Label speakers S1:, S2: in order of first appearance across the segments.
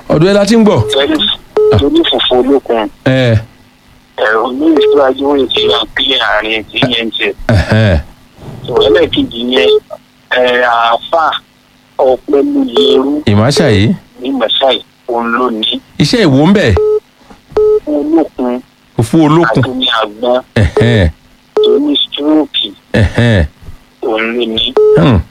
S1: ọ̀dọ̀ ẹ la ti ń gbọ́.
S2: torí fùfú olókun
S1: ẹ
S2: ẹ̀rọ ní ìṣíwájú òye ti yàn pé àárín tí yẹn ń tẹ̀.
S1: ẹhẹn
S2: tó ẹlẹ́ẹ̀kejì yẹn ẹ̀ àáfà ọ̀pẹ́lú yẹrú
S1: ìmáṣà yìí
S2: ní mẹ́sàì òun ló ní
S1: iṣẹ́ ìwò ń bẹ̀
S2: olókun
S1: òfu olókun
S2: àti ní àgbọn
S1: ẹhẹn
S2: tó ní stroke
S1: ẹhẹn
S2: òun ló ní.
S1: hmm,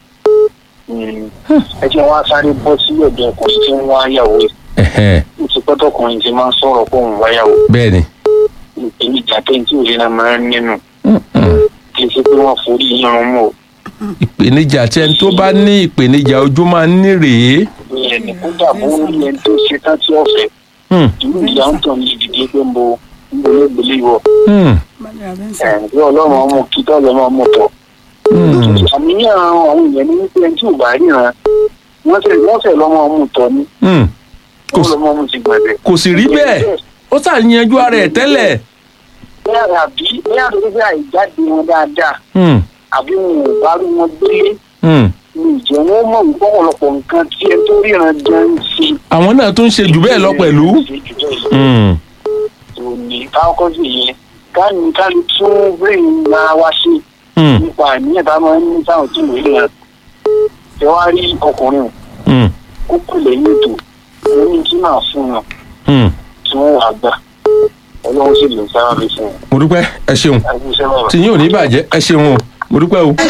S2: ẹ jẹ́ wá sáré bọ́ sí ọ̀dọ̀ ọkùnrin tí ń wá yàwó yìí.
S1: ẹhẹn
S2: ó ti pẹ́ tọkùnrin ti máa ń sọ̀rọ̀ pé òun wáyàwó
S1: bẹ́ẹ̀ ni
S2: ìpèníjà tẹ́ǹtì òrìnà máa ń nínú
S1: Hmm, hmm.
S2: kì í ṣe pé wọ́n forí yíyan mọ́ o.
S1: ìpèníjà tí ẹni tó bá ní ìpèníjà ojú máa ń ní rèé
S2: ìyẹn ní kódà bó ń yẹn tó ṣe tán tí ọ̀fẹ́
S1: Hmm,
S2: ìlú ìyá ń tàn ní ìdílé pé ń bo ń bo nígbèlè wọ.
S1: hmm,
S2: ẹ̀ bí ọlọ́run ọmọ kí tọ́lọ́ máa mú tọ̀.
S1: hmm.
S2: àníyàn àwọn èèyàn ní wípé ẹni tí ò bá ríran wọ́n fẹ́ wọ́n fẹ́ lọ́mọ ọmú tọ́ ní
S1: Hmm. Kò
S2: wọ́n
S1: sí-
S2: lọ́mọ ọmú ti gbẹ̀dẹ̀.
S1: kò sì rí bẹ́ẹ̀ ó ṣàyànjú ara ẹ̀ tẹ́lẹ̀
S2: bẹ́ẹ̀ àbí bẹ́ẹ̀ àdúgbò bí àìjáde wọn dáadáa
S1: Hmm,
S2: àbí wọn ò bá rí wọn gbélé
S1: hmm.
S2: ní ìjẹ́ wọn mọ̀ wípé ọ̀pọ̀lọpọ̀ nǹkan tí ẹ tó ríran gan ń ṣe.
S1: àwọn náà tún ń ṣe jù bẹ́ẹ̀ lọ pẹ̀lú. Hmm,
S2: òní káwọ́kọ́ sí yẹn káàní káàní tún brain máa wá sí
S1: hmm,
S2: nípa àníyàn tá a máa ń ní sáwọn tí ìwé rẹ̀ ẹ wá rí ọkùnrin
S1: hmm,
S2: kó kù lẹ́yìn ètò ó ní kí máa fún wọn
S1: hmm.
S2: tí wọ́n wà gbà ọlọ́run sì lè sára lè fún wọn.
S1: mo dúpẹ́ ẹ ṣeun
S2: ẹkú iṣẹ́ bàbá.
S1: tí yín ò ní bàjẹ́ ẹ ṣeun o mo dúpẹ́ o.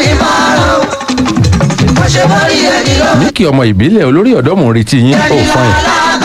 S1: ní kí ọmọ ìbílẹ̀ olórí ọ̀dọ́ mò ń retí yín ó fún yín.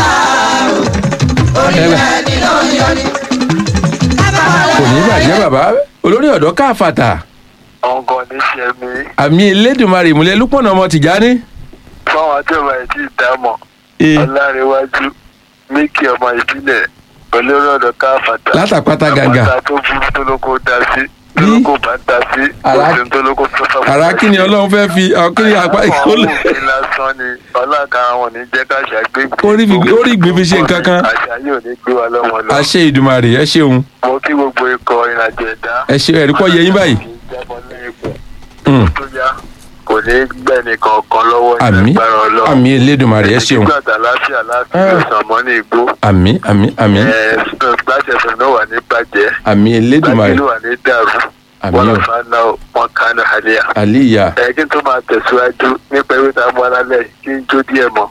S1: kò ní bàjẹ́ bàbá olórí ọ̀dọ́ káfàtà
S3: ọgọ ní ṣe mí
S1: àmì elédùnmarè ìmùlẹ̀ lúpọ̀nà ọmọ tìjání.
S3: fáwọn àjọba ẹtí ìdámọ
S1: Ee,
S3: ọlárẹwájú míkì ọmọ ìbílẹ̀ olórí ọ̀dọ̀ káfàtà
S1: látàpátá gàgà
S3: àpáta tó burú tó lóko dá sí tó
S1: Bí?
S3: lóko bá dá sí
S1: Àrá-
S3: kò sí tó lóko tó fẹ́
S1: àrà kí ni ọlọ́run fẹ́ fi ọ, kí ni apá
S3: àwọn
S1: ìkólẹ̀.
S3: òfin lásán ni ọlọ́ka àwọn ò ní jẹ́ ká ṣàgbégbé
S1: Orí fi- orí ìgbín fi ṣe nǹkan kan.
S3: àṣà yóò ní gbé wa lọ́mọ lọ
S1: àṣẹ ìdùmarè ẹ ṣeun
S3: mo kí gbogbo ikọ̀ ìrìnàjò ẹ̀dá
S1: ẹ ṣe ẹ̀rí pọ̀ yẹ yín báyìí.
S3: kì í jábọ́ lẹ́yìn ikú
S1: Hmm,
S3: tó yá kò ní gbẹ̀nì kankan lọ́wọ́
S1: àmì
S3: ìgbàgbára ọlọ́run
S1: àmì elédùnmarè ẹ ṣeun
S3: nígbà tá láfíà láti
S1: Ah.
S3: ìwòsàn mọ́ ní igbó
S1: àmì àmì àmì
S3: gbàṣẹ fún náà wà ní bàjẹ́
S1: àmì elédùnmarè
S3: gbàgbé wà ní dàrú
S1: àmì
S3: wọn lọ
S1: o
S3: fà náà wọn kánú àlẹyà.
S1: àlíyà
S3: ẹ kí n tó máa tẹ̀síwájú nípa ewé tá a mú alálẹ̀ kí n jó díẹ̀ mọ́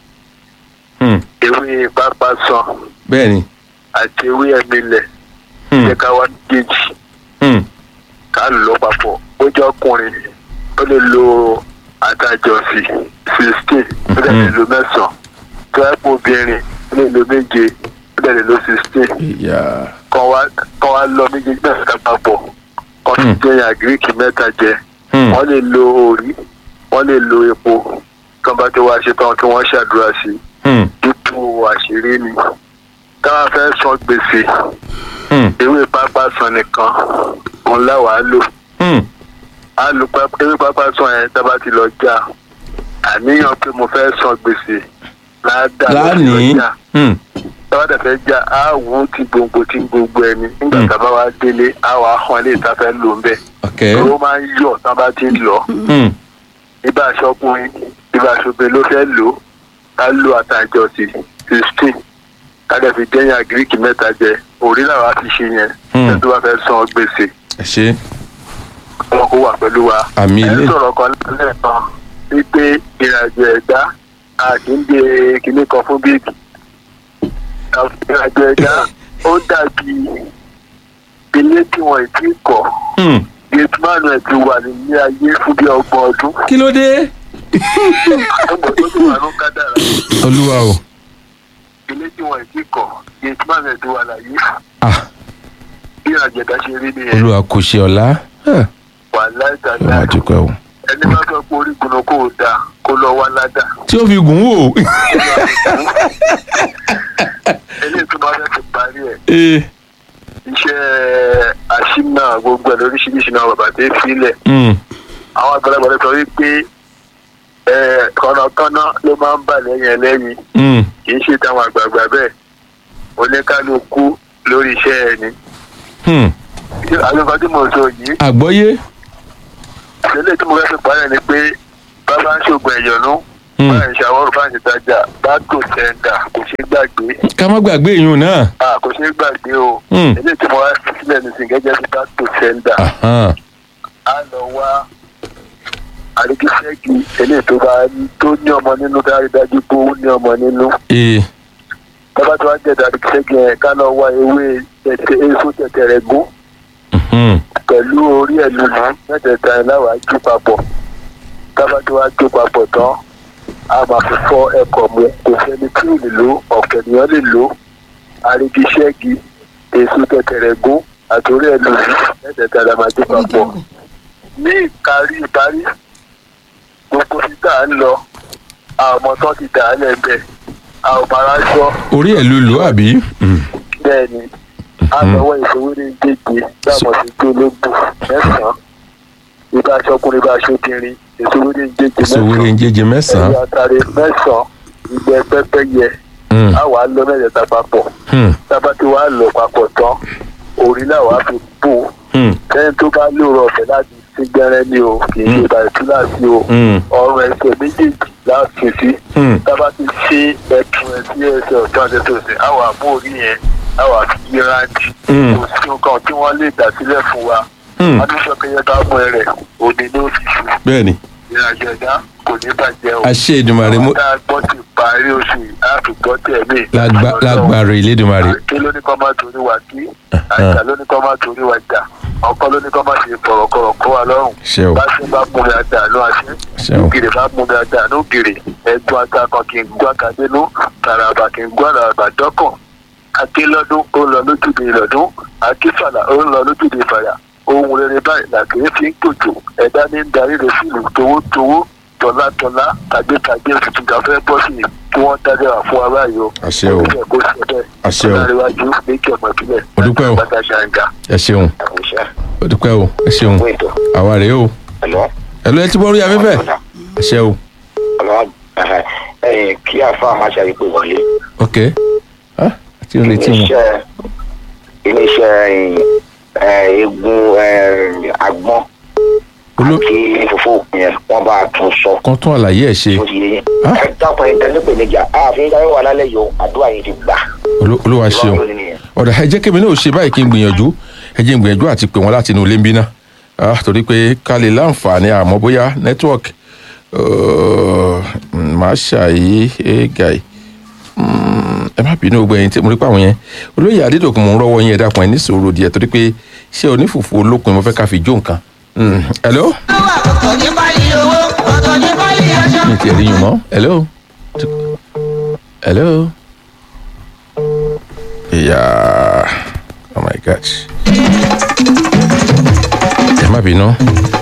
S1: Hmm,
S3: ewé pápá sàn
S1: bẹ́ẹ̀ ni
S3: àti ewé ẹ̀mílẹ̀
S1: Hmm,
S3: jẹ́ ká wá méjèèjì
S1: hmm,
S3: ká lò ó papọ̀ ó jẹ́ ọkùnrin ó lè lo àtàjọsí sixteen ó dẹ̀ lè lo mẹ́sàn-án tó ẹ̀ pọ̀ obìnrin ó lè lo méje ó dẹ̀ lè lo sixteen.
S1: ìyá
S3: kọ́ wá kọ́ wá lọ méjèèjì náà ká papọ̀ kọ́ fi
S1: Hmm.
S3: jẹ́ àgíríkì mẹ́ta jẹ
S1: Hmm,
S3: wọ́n lè lo òrí wọ́n lè lo epo kí wọ́n bá ti wá ṣe tán kí wọ́n ṣàdúrà sí i
S1: hmm,
S3: dípò àṣírí ni táwa fẹ́ san gbèsè
S1: hmm,
S3: ewé pápá san nìkan òun láwa á lò
S1: hmm,
S3: á lo páp- ewé pápá san yẹn tá a bá ti lọ já àníyàn pé mo fẹ́ san gbèsè ládàá lọ sí
S1: lánìí
S3: ọjà
S1: Hmm,
S3: tọ́wọ́ dẹ̀ fẹ́ já á wù ú ti gbòǹgbò ti gbogbo ẹni nígbà
S1: Hmm.
S3: tá a bá wá délé á wà á hàn lè ta fẹ́ lò ń bẹ̀.
S1: ok
S3: ó máa ń yọ̀ tá a bá ti ń lọ
S1: Hmm,
S3: ibà aṣọkùnrin ibà aṣọbìnrin ló fẹ́ lò ó ká lo àtàjọ sí sixteen ká dẹ̀ fi dẹ́yìn àgíríkì mẹ́ta jẹ òrí làwọn á fi ṣe yẹn
S1: Hmm.
S3: ẹni tó bá fẹ́ san gbèsè
S1: ẹ ṣe
S3: wọn kó wà pẹ̀lú wa.
S1: Àmì
S3: ẹ
S1: ilé.
S3: sọ̀rọ̀ kan lẹ́ẹ̀kan wípé ìrìnàjò ẹ̀dá àkíńdé kinní kan fún bíìgì ìrìnàjò ẹ̀dá ó dàbí ilé tí wọ́n ì tí kọ́
S1: Hmm,
S3: gatemanu ẹ̀ ti wà nílé ayé fún bí ọgbọ̀n ọdún
S1: kí ló dé
S3: ọgbọ̀n tó ti wà ló kádàrá
S1: olúwa o
S3: ilé tí wọ́n ì tí kọ́ gatemanu ẹ̀ ti wà láyé
S1: ah
S3: bí ìrìnàjò ẹ̀dá ṣe rí nìyẹn
S1: olúwa kò ṣe ọ̀la Ah,
S3: wà
S1: ọmọ
S3: láìdáadáa
S1: àdúpẹ́ o
S3: ẹni bá fẹ́ pé orígun náà kò dáa kó lọ wá ládàá.
S1: tí ó fi gùn wò
S3: eléyìí tó bá fẹ́ fi parí ẹ̀
S1: ee
S3: iṣẹ́ àṣìnà gbogbo ẹ̀ lóríṣiríṣi náà bàbá tó filẹ̀
S1: Hmm,
S3: àwọn àgbàlagbà lè sọ wípé ẹ̀, kọ̀nàkọ́nà ló máa ń bà lẹ́yìn ẹlẹ́yìn
S1: hmm,
S3: kì í ṣe táwọn àgbààgbà bẹ́ẹ̀ oníkálukú lórí iṣẹ́ ẹ̀ ni.
S1: hmm.
S3: àlùfáà tí mo sọ yìí
S1: àgbọ́yé
S3: ìṣẹ̀lẹ̀ tí mo fẹ́ fi parí ẹ̀ ni pé bàbá ń ṣògùn ẹ̀yọ̀nú
S1: Hmm.
S3: báyìí ṣàwọ́rò báyìí tajà báàgò sẹ́ńdà kò ṣeé gbàgbé
S1: ká má gbàgbé ìyún náà.
S3: Ah, kò ṣeé gbàgbé o
S1: Hmm.
S3: eléyìí tí mo wá fi sílẹ̀ nísìnyí gẹ́gẹ́ bí báàgò sẹ́ńdà
S1: Ahan.
S3: á lọ wá àríkíṣẹ́gi eléyìí tó bá tó ní ọmọ nínú dájúdájú pé ó ní ọmọ nínú
S1: ee
S3: tọ́ba tó wá jẹ́ àríkíṣẹ́gi yẹn ká lọ wá ewé tẹ̀tẹ̀ èso tẹ̀tẹ̀rẹ̀ gún
S1: mhm.
S3: pẹ̀lú orí ẹ̀ lùlù mẹ́tẹ̀ẹ̀ta ẹ̀ láwàá jó papọ̀ tọ́ba tó wá jó papọ̀ tán a máa fi fọ́ ẹ̀kọ́ mu kò sẹ́ni tí ò lè lò ọ̀pọ̀ ènìyàn lè lò àríkíṣẹ́gi èso tẹ̀tẹ̀rẹ̀ gún àti orí ẹ̀ lùlù mẹ́tẹ̀ẹ̀ta la máa jó papọ̀ ní ìparí ìparí gbogbo títà ń lọ àwọn ọmọ tó ti dà á lẹ́gbẹ̀ẹ́ àwọn ọmọ aráṣọ
S1: orí ẹ̀ ló lò ó àbí. Mm.
S3: bẹ́ẹ̀ ni àtọwọ́ ìṣòwò ní gbèjì láàmú sí tó lóògùn mẹ́sàn-án ibà aṣọkùnrin ibà aṣọkùnrin ìṣòwò ní gbèjì
S1: sowore ń jẹjẹ mẹ́sàn-án.
S3: ẹ̀yà àtàrí mẹ́sàn-án ìgbẹ́ pẹ́pẹ́yẹ
S1: Mm.
S3: á wàá lọ mẹ́tẹ̀ẹ̀ta papọ̀
S1: Hmm.
S3: tábà tí wàá lọ papọ̀ tán orí náà wàá fi bò ó
S1: Hmm.
S3: lẹ́yìn tó bá lóòrọ̀ ọ̀fẹ́ láti sí gbẹ́rẹ́ ní o kì í ṣe ìbàdàn túláàsì o
S1: Hmm.
S3: ọrùn ẹsẹ̀ méjèèjì láti sí
S1: Hmm.
S3: tábà ti ṣe ẹtùn ẹ sí ẹsẹ̀ ọ̀tún àti ẹsẹ̀ òsì àwọn àbó orí yẹn àwọn àfi yí rántí
S1: Hmm.
S3: kò sí nǹkan tí wọ́n lè dà sílẹ̀ fún wa
S1: Hmm.
S3: adúsọkẹyẹ bá mú ẹ rẹ̀ òní ló fi ṣù
S1: bẹ́ẹ̀ni
S3: ìrìnàjò ẹ̀dá kò ní bàjẹ́ o
S1: àṣẹ Èdùmàrè mo
S3: àwọn tá a gbọ́ ti parí oṣù yìí á fi gbọ́ tẹ̀ mí
S1: lágbá- lágbára Elédùmarè.
S3: àti ló ní kọ́ máa torí wa kí àjà ló ní kọ́ máa torí wa jà ọkọ ló ní kọ́ máa ṣe kọ̀rọ̀kọ̀rọ̀ kó wa lọ́rùn
S1: ṣe o
S3: bá ṣe bá mú mi àdánù àṣẹ
S1: ṣe o
S3: ògèrè bá mú mi àdánù ògèrè ẹgbọn atakàn kì í gbọ́ akadénú tàràbà kì í gbọ́ àràbà dọ́kàn akélọ́dún ó ń lọ lójúde ìlọ́dún akífàlà ó ń lọ lójúde ìfàlà ohun rere báyìí làkèrè fi ń gbòjò ẹ̀dá ní ń darí rẹ̀ sílùú towótowó tọ́látọ́lá tàgbétàgbé tuntun ká fẹ́ bọ́ sí i kí wọ́n dájọ́ wà fún wa báyìí o.
S1: Àṣẹ o.
S3: Ó fẹ́ kó ṣe bẹ́ẹ̀.
S1: Àṣẹ o.
S3: ọ̀làríwájú méjì ọmọ ìbílẹ̀.
S1: Mo dúpẹ́ o.
S3: bàtà ṣàǹgà.
S1: ẹ ṣeun
S4: àwùjọ
S1: ó dúpẹ́ o ẹ ṣeun
S4: fún ètò
S1: àwa rèé o
S4: ẹ̀lọ́
S1: ẹ̀lú ẹ ti bọ́ orí afẹ́fẹ́ ẹ ṣe o
S4: ọlọ́wọ́ ẹ̀yìn kí àfa máa ṣe àyípo wọlé
S1: ok ah àti retí wọn
S4: iléeṣẹ́ iléeṣẹ́ ẹ̀, egun ẹ̀, agbọ́n
S1: Olú-
S4: àti fòfò òpin yẹn wọ́n bá a tún sọ
S1: kan tún àlàyé ẹ̀ ṣe
S4: ó ti yé yín
S1: Ah.
S4: ẹ dákun ẹ̀ tẹ́lẹ̀ pé níjà ààfin dáwọ́ wà lálẹ́ yìí o àdúrà yìí ti gbà
S1: Olú- olúwa ṣeun
S4: Ọlọ́run ló ní nìyẹn.
S1: ọ̀dà ẹ jẹ́ kémi náà ṣe báyìí kí n gbìyànjú ẹ jẹ́ n gbìyànjú àti pè wọ́n láti inú ilé ń bí náà ah torí pé ká lè láǹfààní àmọ́ bóyá network uh, máa ṣàyí ẹ̀gàì ẹ má bínú gbogbo ẹ̀yin tí mo rí pé àwọn yẹn olóyè adédọ̀kun mo ń rọ́wọ́ yín ẹ dákun ẹ ní sòrò díẹ̀ torí pé ṣé onífùfù olókun mo fẹ́ ká fi jó nǹkan Mm, hello
S5: ọ̀tọ̀ ní báyìí owó ọ̀tọ̀ ní báyìí aṣọ.
S1: mi ti rí yín mọ́ hello hello yeah oh my gosh ẹ má bínú